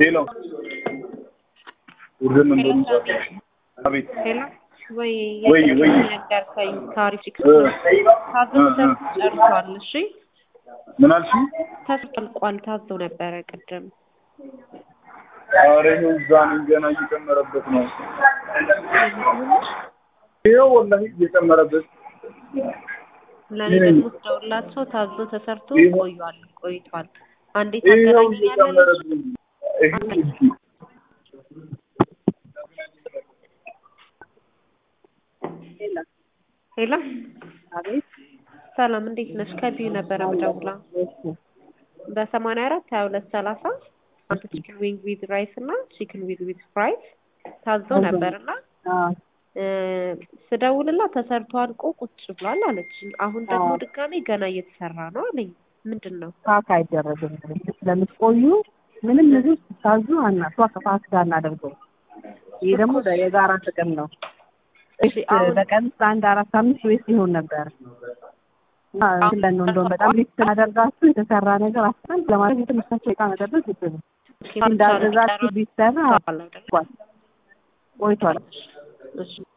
ሄሎ ውድም እንደሆነ አቤት ሄሎ ወይ ወይ ወይ ነገርከኝ ታሪፍ እ ታዞ ጨርሷል። እሺ ምን አልሽ? ተጠልቋል። ታዞ ነበረ ቅድም። ኧረ ይኸው እዛ ነኝ ገና እየጨመረበት ነው። ይኸው ወላሂ እየጨመረበት ለኔ ደግሞ ስደውላቸው ታዞ ተሰርቶ ይኸው- ቆዩዋል ቆይቷል። አንዴ ይኸው ታገናኛለች እየጨመረብኝ ይኸው እንጂ ሄላ አቤት ሰላም እንዴት ነሽ? ከቢዩ ነበረ ምደውላ በሰማንያ አራት ሀያ ሁለት ሰላሳ አንድ ቺክን ዊንግ ዊዝ ራይስ እና ቺክን ዊዝ ዊዝ ፍራይስ ታዞ ነበር እና እ ስደውልላት ተሰርቶ አልቆ ቁጭ ብሏል አለች። አሁን ደግሞ አዎ። ድጋሜ ገና እየተሰራ ነው አለኝ። ምንድን ነው? ፓክ አይደረግም ስለምትቆዩ ምንም ምግብ ስታዙ አና ሷ ፓክ ጋር እናደርገው። ይሄ ደግሞ የጋራ ጥቅም ነው። እሺ አሁን በቀን ውስጥ አንድ አራት አምስት ቤት ሲሆን ነበር እና ስለን ነው እንደውም በጣም ሊስት ስናደርጋችሁ የተሰራ ነገር አስታን ለማድረግ የተመሳቸው እቃ መጠበቅ ግድ ነው። እንዳዘዛችሁ ቢሰራ አለ አይደል? ቆይቷል። እሺ